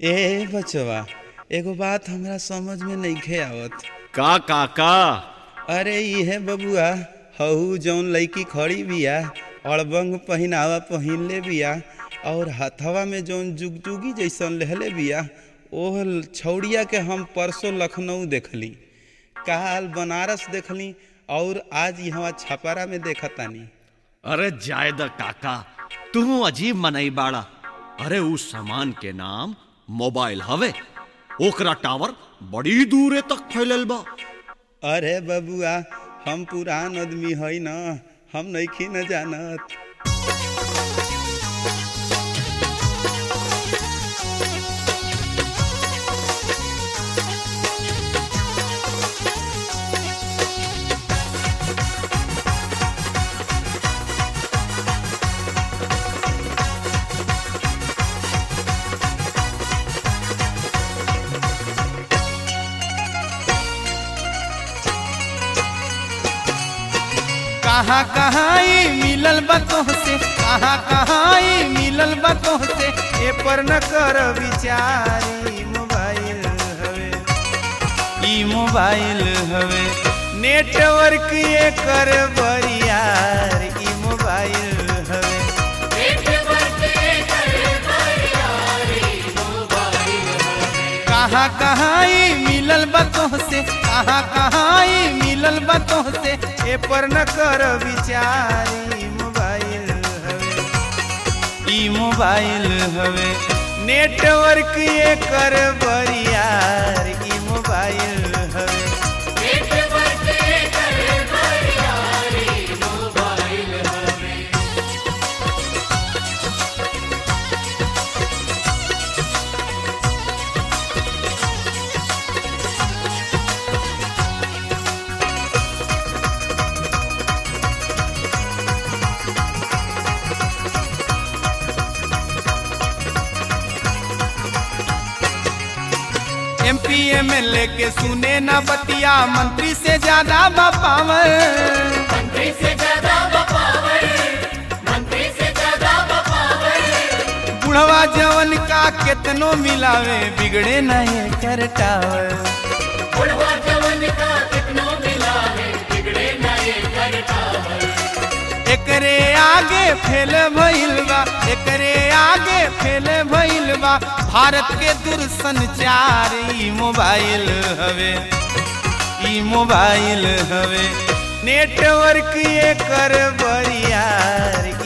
ए बचवा एगो बात हमरा समझ में नइखे आवत का काका अरे इहे बबुआ हऊ जौन लड़की खड़ी बिया अड़बंग पहिनावा पहिनले बिया और हथवा में जौन जुगजुगी जैसन लेहले बिया ओह छौड़िया के हम परसों लखनऊ देखली काल बनारस देखली और आज यहाँ छपरा में देखतानी अरे जायद काका तू अजीब मनई बाड़ा अरे उस सामान के नाम मोबाइल हवे ओकरा टावर बड़ी दूरे तक फैलल बा अरे बबुआ हम पुरान आदमी है न हम नइखी न जानत कहाँ कहाँ ई मिलल बा तोहसे कहाँ कहाँ ई मिलल बा तोहसे ए पर न कर विचार ई मोबाइल हवे ई मोबाइल हवे नेटवर्क ये कर बरियार ई मोबाइल हवे कहाँ कहाँ ई मिलल बा तोहसे कहाँ कहाँ ई मिलल बा तोहसे ए पर न कर विचार ई मोबाइल हवे ई मोबाइल हवे नेटवर्क ये कर बरियार ई मोबाइल हवे एमपी एमएलए के सुने ना बतिया मंत्री से ज्यादा बापावर बुढ़वा जवन का केतनो मिलावे बिगड़े नहीं कर टावर एकरे आगे फेल भइल बा एकरे आगे फेल भइल बा भारत के दूरसंचार ई मोबाइल हवे ई मोबाइल हवे नेटवर्क ये कर बरियार